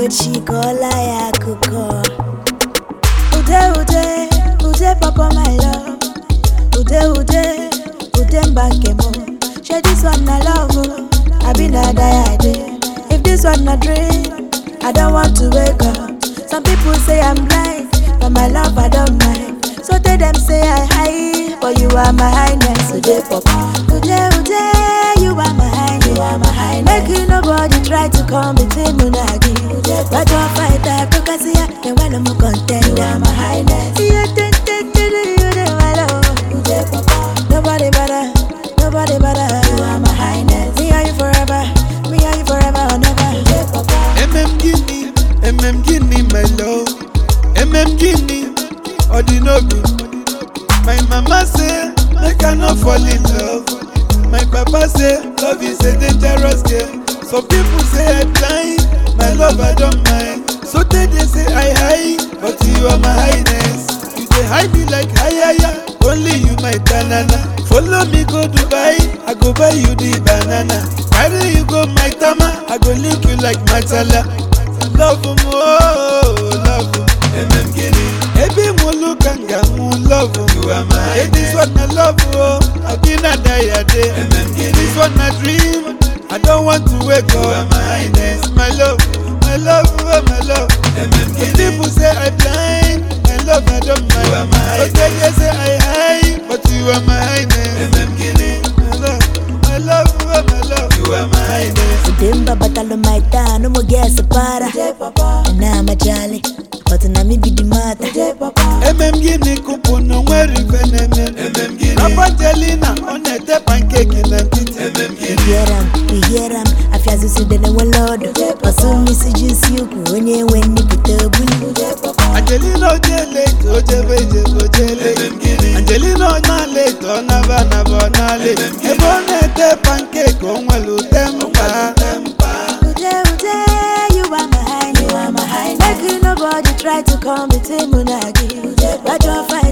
echi kọọla ya akụkọ ude ude ude papa my love ude ude ude mba nke m shey this one na love o abi na die i dey if this one na dream i don want to wake up some people say i'm blind but my love i don mind so tell them say i high but you are my highness ude papa ude ude you are my highness you are my highness make you nobody try to come between me and agi but your fighter kokasi ya then when i'm a contender you are my highness yeah ten ten ten you dey my love ude papa nobody better nobody better you are my highness me and you forever me and you forever or never ude papa MM Guinea, MM Guinea, my love. MM Guinea, Odinobi. My mama say, make I not fall in love. My papa say, love is a dangerous game. Some people say I blind, my love I don't mind. So they, they say I high, but you are my highness. You dey hide me like hayaya, only you my banana. Follow me go Dubai, I go buy you the banana. Carry you go my tama, I go lick you like matala. Love mo, oh, love mo. MM Guinea. Ebi mo look and mu love mo. You are my hey, this one I love oh, I been a die a day. MM Guinea. This one I dream, I don't want to wake up. You are my highness, my love, my love, oh, my love. MM Guinea. People say I blind, my love I don't mind. You are my highness. But they say I high, but you are my highness. MM Guinea. My love, my love, oh, my love. You are my highness. Udemba batalo my town, no more gas para. And I'm a jolly, but na me be the matter. MM Guinea kupu no nwere ife na-eme MM Guinea Apangelina ọ na-ete pankeki na nkịtị MM We hear am, we hear am, afia zuzu de na welodo. Osu misi jinsi ukwu, onye nwe nnipụta obulu. Angelina oje late ojebe ijebe oje late Angelina ọ na late ọ naba anaba ọ na late Ebe ọ na-ete pankeki o nwere ute mkpa Ude ude, you are my highness. You are my highness. Make you nobody try to come between me and agi. But your fight